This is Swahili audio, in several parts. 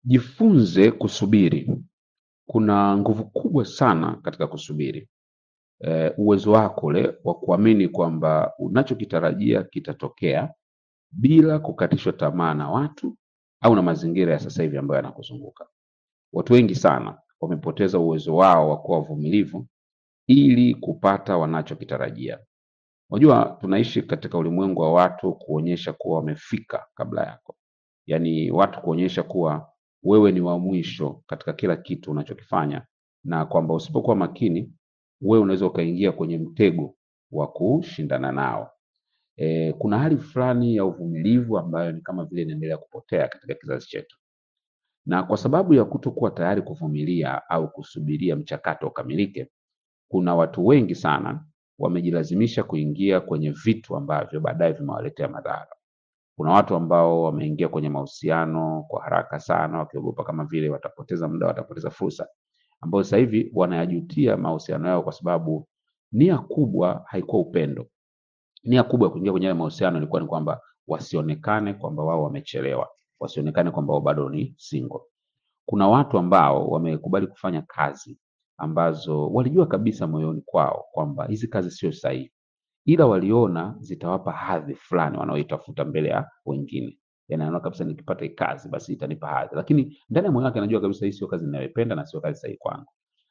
Jifunze kusubiri. Kuna nguvu kubwa sana katika kusubiri. Eh, uwezo wako ule wa kuamini kwamba unachokitarajia kitatokea bila kukatishwa tamaa na watu au na mazingira ya sasa hivi ambayo yanakuzunguka. Watu wengi sana wamepoteza uwezo wao wa kuwa wavumilivu ili kupata wanachokitarajia. Unajua tunaishi katika ulimwengu wa watu kuonyesha kuwa wamefika kabla yako. Yaani watu kuonyesha kuwa wewe ni wa mwisho katika kila kitu unachokifanya na kwamba usipokuwa makini wewe unaweza ukaingia kwenye mtego wa kushindana nao. Eh, kuna hali fulani ya uvumilivu ambayo ni kama vile inaendelea kupotea katika kizazi chetu. Na kwa sababu ya kutokuwa tayari kuvumilia au kusubiria mchakato ukamilike, kuna watu wengi sana wamejilazimisha kuingia kwenye vitu ambavyo baadaye vimewaletea madhara. Kuna watu ambao wameingia kwenye mahusiano kwa haraka sana wakiogopa kama vile watapoteza muda, watapoteza fursa, ambao sasa hivi wanayajutia mahusiano yao kwa sababu nia kubwa haikuwa upendo. Nia kubwa ya kuingia kwenye yale mahusiano ilikuwa ni kwamba wasionekane kwamba wao wamechelewa, wasionekane kwamba wao bado ni single. Kuna watu ambao wamekubali kufanya kazi ambazo walijua kabisa moyoni kwao kwamba hizi kazi sio sahihi, ila waliona zitawapa hadhi fulani wanaoitafuta mbele ya wengine. Yaani anaona kabisa nikipata hii kazi basi itanipa hadhi, lakini ndani ya moyo wake anajua kabisa hii sio kazi ninayoipenda na sio kazi sahihi kwangu,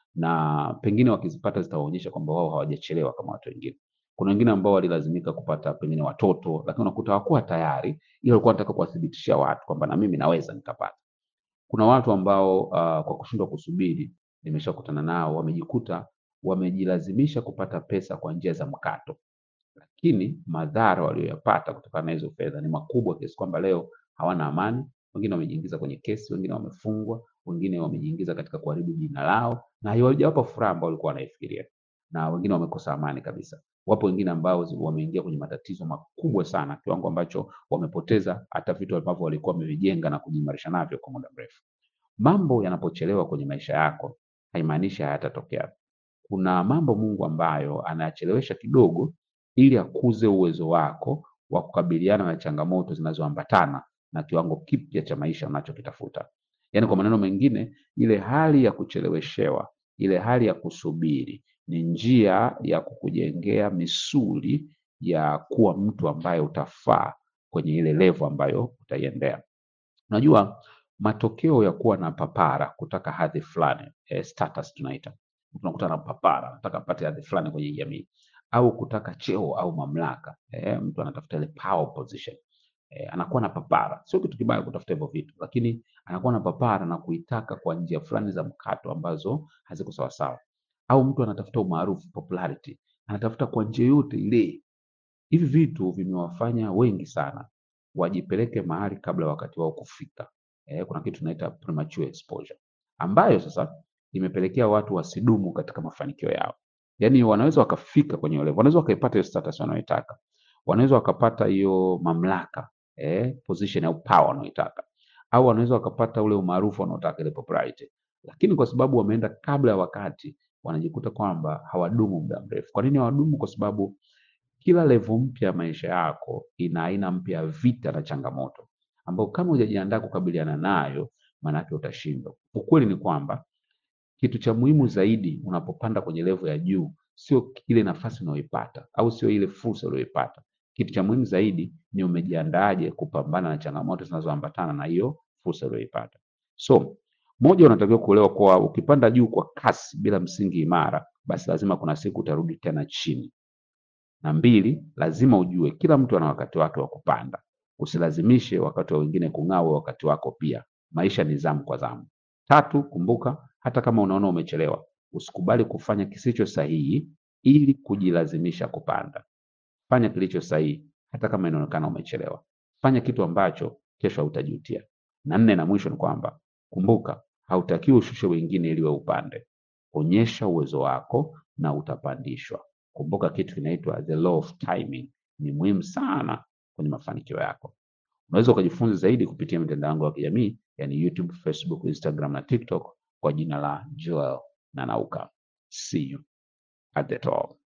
na pengine wakizipata zitawaonyesha kwamba wao hawajachelewa kama watu wengine. Kuna wengine ambao walilazimika kupata pengine watoto, lakini unakuta hawakuwa tayari, ila walikuwa wanataka kuwathibitishia watu kwamba na mimi naweza nikapata. Kuna watu ambao uh, kwa kushindwa kusubiri, nimeshakutana nao, wamejikuta wamejilazimisha kupata pesa kwa njia za mkato, lakini madhara walioyapata kutokana na hizo fedha ni makubwa kiasi kwamba leo hawana amani. Wengine wamejiingiza kwenye kesi, wengine wamefungwa, wengine wamejiingiza katika kuharibu jina lao, na haiwajawapa furaha ambao walikuwa wanaifikiria, na wengine wamekosa amani kabisa. Wapo wengine ambao zi- wameingia kwenye matatizo makubwa sana, kiwango ambacho wamepoteza hata vitu ambavyo walikuwa wamevijenga na kujiimarisha navyo kwa muda mrefu. Mambo yanapochelewa kwenye maisha yako haimaanishi hayatatokea. Kuna mambo Mungu ambayo anayachelewesha kidogo ili akuze uwezo wako wa kukabiliana na changamoto zinazoambatana na kiwango kipya cha maisha unachokitafuta. Yaani kwa maneno mengine, ile hali ya kucheleweshewa, ile hali ya kusubiri ni njia ya kukujengea misuli ya kuwa mtu ambaye utafaa kwenye ile level ambayo utaiendea. Unajua matokeo ya kuwa na papara kutaka hadhi fulani eh, status tunaita. Mtu unakuta na papara, anataka apate hadhi fulani kwenye jamii au kutaka cheo au mamlaka. Eh, mtu anatafuta ile power position. Eh, anakuwa na papara. Sio kitu kibaya kutafuta hivyo vitu, lakini anakuwa na papara na kuitaka kwa njia fulani za mkato ambazo haziko sawasawa. Au mtu anatafuta umaarufu, popularity, anatafuta kwa njia yote ile Hivi vitu vimewafanya wengi sana wajipeleke mahali kabla wakati wao kufika. Eh, kuna kitu tunaita premature exposure ambayo sasa imepelekea watu wasidumu katika mafanikio yao. Yaani wanaweza wakafika kwenye level, wanaweza wakaipata hiyo status wanayoitaka, wanaweza wakapata hiyo mamlaka eh, position au power wanayoitaka, au wanaweza wakapata ule umaarufu wanaotaka, ile popularity, lakini kwa sababu wameenda kabla ya wakati, wanajikuta kwamba hawadumu muda mrefu. Kwa nini hawadumu? Kwa sababu kila level mpya ya maisha yako ina aina mpya ya vita na changamoto ambayo kama hujajiandaa kukabiliana nayo, maanake utashindwa. Ukweli ni kwamba kitu cha muhimu zaidi unapopanda kwenye level ya juu sio ile nafasi unayoipata au sio ile fursa uliyoipata. Kitu cha muhimu zaidi ni umejiandaaje kupambana na changamoto zinazoambatana na hiyo fursa uliyoipata. So moja, unatakiwa kuelewa kuwa ukipanda juu kwa kasi bila msingi imara, basi lazima kuna siku utarudi tena chini na mbili, lazima ujue kila mtu ana wakati wake wa kupanda. Usilazimishe wakati wa wengine kung'aa, wewe wakati wako pia. Maisha ni zamu kwa zamu. Tatu, kumbuka hata kama unaona umechelewa, usikubali kufanya kisicho sahihi ili kujilazimisha kupanda. Fanya kilicho sahihi hata kama inaonekana umechelewa. Fanya kitu ambacho kesho hautajutia. Na nne na mwisho ni kwamba kumbuka, hautakiwi ushushe wengine ili wewe upande. Onyesha uwezo wako na utapandishwa. Kumbuka kitu kinaitwa the law of timing, ni muhimu sana kwenye mafanikio yako. Unaweza ukajifunza zaidi kupitia mitandao yangu ya kijamii, yani YouTube, Facebook, Instagram na TikTok kwa jina la Joel Nanauka. See you at the top.